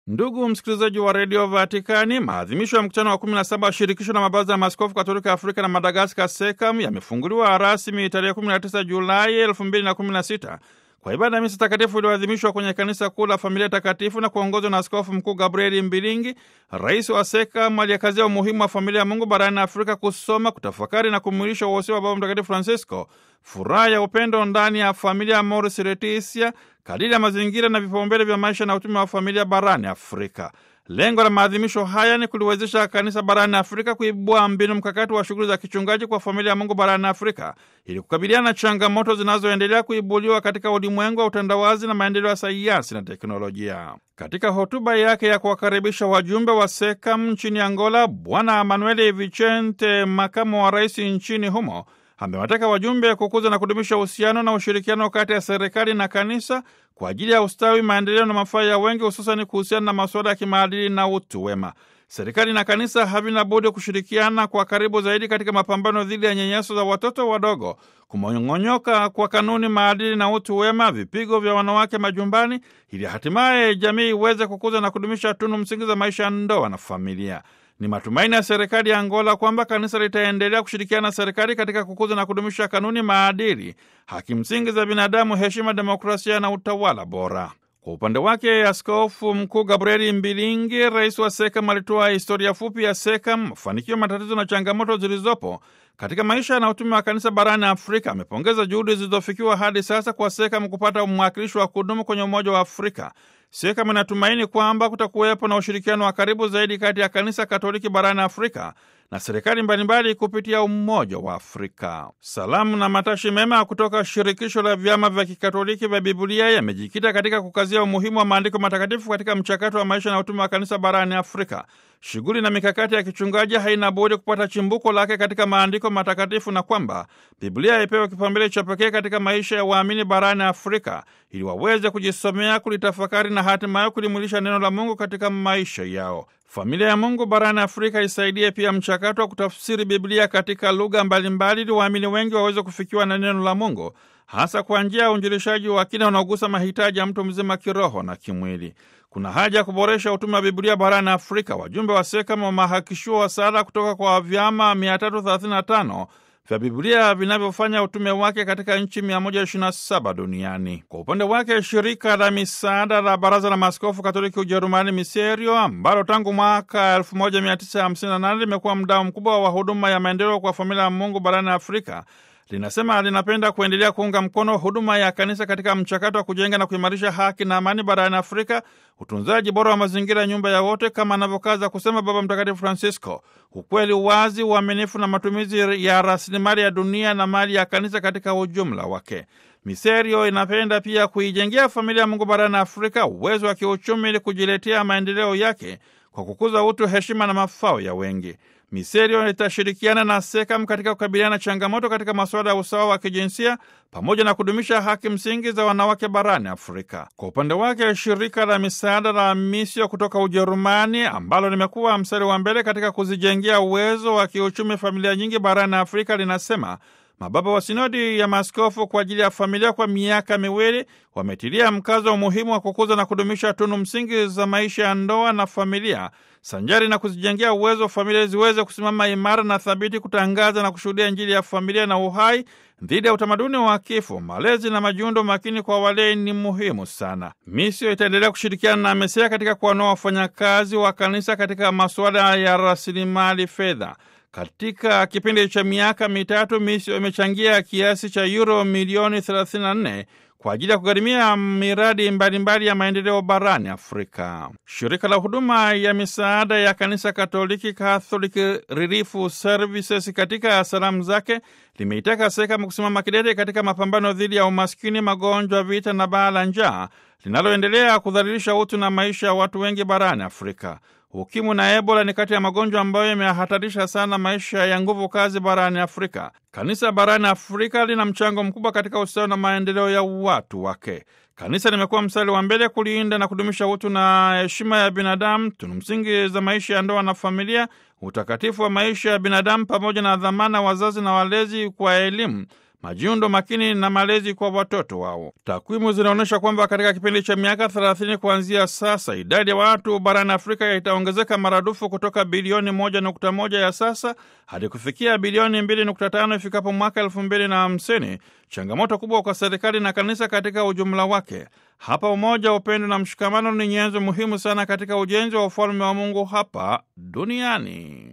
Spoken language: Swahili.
Ndugu msikilizaji wa redio Vatikani, maadhimisho ya mkutano wa 17 wa shirikisho la mabaraza ya maaskofu katolika Afrika na Madagaskar, SEKAM, yamefunguliwa rasmi tarehe 19 Julai 2016 kwa ibada ya misa takatifu iliyoadhimishwa kwenye kanisa kuu la Familia Takatifu na kuongozwa na Askofu Mkuu Gabrieli Mbilingi, rais wa SEKAM, aliyekazia umuhimu wa familia ya Mungu barani Afrika, kusoma, kutafakari na kumwilisha uhosia wa Baba Mtakatifu Francisco, furaha ya upendo ndani ya familia, Amoris Laetitia, kadiri ya mazingira na vipaumbele vya maisha na utume wa familia barani Afrika. Lengo la maadhimisho haya ni kuliwezesha kanisa barani Afrika kuibua mbinu mkakati wa shughuli za kichungaji kwa familia ya Mungu barani Afrika ili kukabiliana na changamoto zinazoendelea kuibuliwa katika ulimwengu wa utandawazi na maendeleo ya sayansi na teknolojia. Katika hotuba yake ya kuwakaribisha wajumbe wa SEKAM nchini Angola, Bwana Manuel Vicente, makamu wa rais nchini humo, amewataka wajumbe kukuza na kudumisha uhusiano na ushirikiano kati ya serikali na kanisa kwa ajili ya ustawi, maendeleo na mafaa ya wengi, hususani kuhusiana na masuala ya kimaadili na utu wema. Serikali na kanisa havina budi kushirikiana kwa karibu zaidi katika mapambano dhidi ya nyanyaso za watoto wadogo, kumong'onyoka kwa kanuni, maadili na utu wema, vipigo vya wanawake majumbani, ili hatimaye jamii iweze kukuza na kudumisha tunu msingi za maisha ya ndoa na familia. Ni matumaini ya serikali ya Angola kwamba kanisa litaendelea kushirikiana na serikali katika kukuza na kudumisha kanuni, maadili, haki msingi za binadamu, heshima, demokrasia na utawala bora. Kwa upande wake, Askofu Mkuu Gabrieli Mbilingi, rais wa SEKAM, alitoa historia fupi ya SEKAM, mafanikio, matatizo na changamoto zilizopo katika maisha na utume wa kanisa barani Afrika. Amepongeza juhudi zilizofikiwa hadi sasa kwa SEKAM kupata mwakilishi wa kudumu kwenye Umoja wa Afrika. SEKAM inatumaini kwamba kutakuwepo na ushirikiano wa karibu zaidi kati ya kanisa Katoliki barani Afrika na serikali mbalimbali kupitia Umoja wa Afrika. Salamu na matashi mema kutoka Shirikisho la Vyama vya Kikatoliki vya Biblia yamejikita katika kukazia umuhimu wa maandiko matakatifu katika mchakato wa maisha na utume wa kanisa barani Afrika. Shughuli na mikakati ya kichungaji haina budi kupata chimbuko lake katika maandiko matakatifu na kwamba Biblia ipewe kipaumbele cha pekee katika maisha ya waamini barani Afrika ili waweze kujisomea, kulitafakari na hatimaye kulimwilisha neno la Mungu katika maisha yao. Familia ya Mungu barani Afrika isaidie pia mchakato wa kutafsiri Biblia katika lugha mbalimbali ili waamini wengi waweze kufikiwa na neno la Mungu, hasa kwa njia ya uinjilishaji wa kina unaogusa mahitaji ya mtu mzima kiroho na kimwili. Kuna haja ya kuboresha utume wa Biblia barani Afrika. Wajumbe wa SEKAM wamehakikishiwa wasaada kutoka kwa vyama 335 vya Biblia vinavyofanya utume wake katika nchi 127 duniani. Kwa upande wake, shirika la misaada la Baraza la Maaskofu Katoliki Ujerumani, Miserio, ambalo tangu mwaka 1958 limekuwa mdau mkubwa wa huduma ya maendeleo kwa familia ya Mungu barani Afrika, linasema linapenda kuendelea kuunga mkono huduma ya kanisa katika mchakato wa kujenga na kuimarisha haki na amani barani Afrika, utunzaji bora wa mazingira, nyumba ya wote, kama anavyokaza kusema Baba Mtakatifu Francisco, ukweli, uwazi, uaminifu na matumizi ya rasilimali ya dunia na mali ya kanisa katika ujumla wake. Miserio inapenda pia kuijengea familia ya Mungu barani Afrika uwezo wa kiuchumi ili kujiletea maendeleo yake kwa kukuza utu, heshima na mafao ya wengi. Miserio itashirikiana na SEKAM katika kukabiliana na changamoto katika masuala ya usawa wa kijinsia pamoja na kudumisha haki msingi za wanawake barani Afrika. Kwa upande wake, shirika la misaada la Misio kutoka Ujerumani ambalo limekuwa mstari wa mbele katika kuzijengea uwezo wa kiuchumi familia nyingi barani Afrika linasema mababa wa sinodi ya maaskofu kwa ajili ya familia kwa miaka miwili wametilia mkazo wa umuhimu wa kukuza na kudumisha tunu msingi za maisha ya ndoa na familia sanjari na kuzijengea uwezo wa familia ziweze kusimama imara na thabiti, kutangaza na kushuhudia Injili ya familia na uhai dhidi ya utamaduni wa kifo. Malezi na majiundo makini kwa walei ni muhimu sana. Misio itaendelea kushirikiana na MESEA katika kuwanoa wafanyakazi wa kanisa katika masuala ya rasilimali fedha. Katika kipindi cha miaka mitatu Misio imechangia kiasi cha euro milioni 34 kwa ajili ya kugharimia miradi mbalimbali mbali ya maendeleo barani Afrika. Shirika la huduma ya misaada ya kanisa Katoliki, Catholic Relief Services, katika salamu zake limeitaka SEKAM kusimama kidete katika mapambano dhidi ya umaskini, magonjwa, vita na baa la njaa linaloendelea kudhalilisha utu na maisha ya watu wengi barani Afrika. Ukimwi na Ebola ni kati ya magonjwa ambayo yamehatarisha sana maisha ya nguvu kazi barani Afrika. Kanisa barani Afrika lina mchango mkubwa katika ustawi na maendeleo ya watu wake. Kanisa limekuwa mstari wa mbele kulinda na kudumisha utu na heshima ya binadamu, tunu msingi za maisha ya ndoa na familia, utakatifu wa maisha ya binadamu, pamoja na dhamana wazazi na walezi kwa elimu, majiundo makini na malezi kwa watoto wao. Takwimu zinaonyesha kwamba katika kipindi cha miaka 30 kuanzia sasa, idadi ya watu barani Afrika itaongezeka maradufu kutoka bilioni 1.1 ya sasa hadi kufikia bilioni 2.5 ifikapo mwaka 2050, changamoto kubwa kwa serikali na kanisa katika ujumla wake. Hapa umoja, upendo na mshikamano ni nyenzo muhimu sana katika ujenzi wa ufalme wa Mungu hapa duniani.